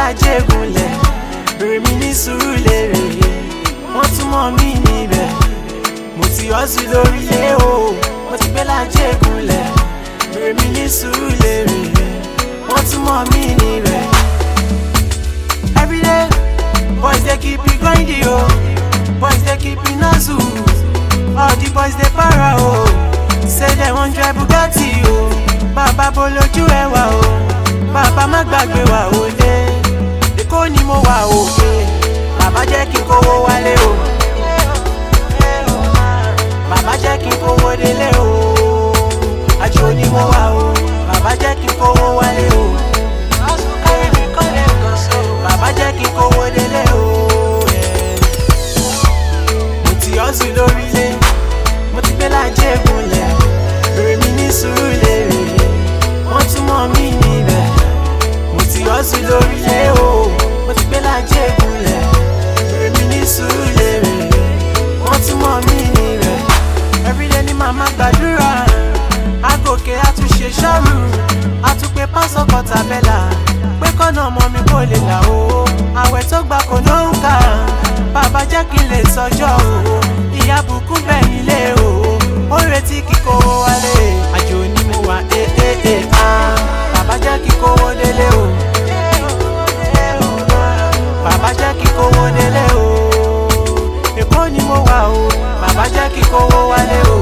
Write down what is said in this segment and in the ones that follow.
lájẹgúnlẹ̀ bèrè mi ní sùúrù lérè wọ́n tún mọ̀ mí níbẹ̀ mo ti hustle lórílẹ̀ o mo ti gbé lájẹgúnlẹ̀ bèrè mi ní sùúrù lérè wọ́n tún mọ̀ mí níbẹ̀. everyday boys dey keep me grinding o boys dey keep me hustle all the boys dey para o say dem wan drive bugatti o bàbá bolójú ẹwà o bàbá má gbàgbé wa o lé èkó ni mo wà òkè bàbá jẹ́ kí n kówó wálé o bàbá jẹ́ kí n kówó délé o àjò ni mo wà o bàbá jẹ́ kí n kówó wálé o bàbá jẹ́ kí n kówó délé o mo ti hustle lórílẹ̀ mo ti gbé lájẹ́ gúnlẹ̀ bèrè mi ní sùúrù lérè wọ́n tún mọ̀ mí níbẹ̀ mo ti hustle lórílẹ̀ o mo ti gbé lájẹ́ gúnlẹ̀ bèrè mi ní sùúrù lérè wọ́n tún mọ̀ mí níbẹ̀ everyday ni màmá gbàdúrà agòkè àtúnṣe ṣọ́ọ̀rù àtúpè pásọ̀ kọtàbẹ́là pé kọ́nà ọmọ mi kò lè là o àwẹ̀ tó gbà kò ló ń kà bàbá jẹ́ kí n lè sọjọ́ o ìyá bùkún bẹ̀yìn lé o ó retí kíkó wálé àjò ni mo wà ẹ ẹ ẹ ah bàbá jẹ́ kí kówó délé o bàbá jẹ́ kí kówó délé o èkó ni mo wà o bàbá jẹ́ kí kówó wálé o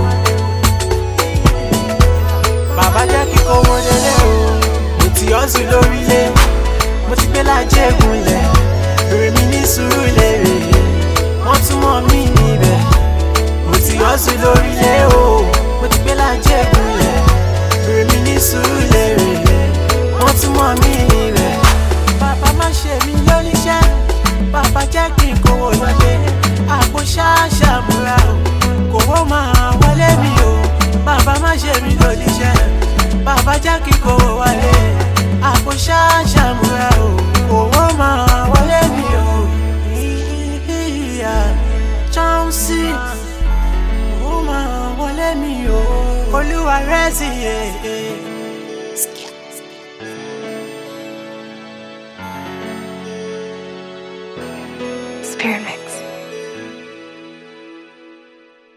bàbá jẹ́ kí kówó délé o mo ti hustle lórílẹ̀ mo ti gbé lájẹ́ gúnlẹ̀ bèrè mi ní sùúrù lérè wọ́n tún mọ̀ mí níbẹ̀ mo ti hustle lórílẹ̀ o mo ti gbé lájẹ́ gúnlẹ̀ bèrè mi ní sùúrù lérè wọ́n tún mọ̀ mí níbẹ̀ bàbá má ṣe mí lóníṣẹ́ bàbá jẹ́ kí n kówó lọlé àpò ṣáṣá múra o kówó máa wọlé mi o bàbá má ṣe mí lóníṣẹ́ bàbá jẹ́ kí n kówó wọlé àpò ṣáṣá múra o kówó máa wọlé mi o ìyá chauncey kówó máa wọlé mi o olúwa rẹ̀ sì yẹ.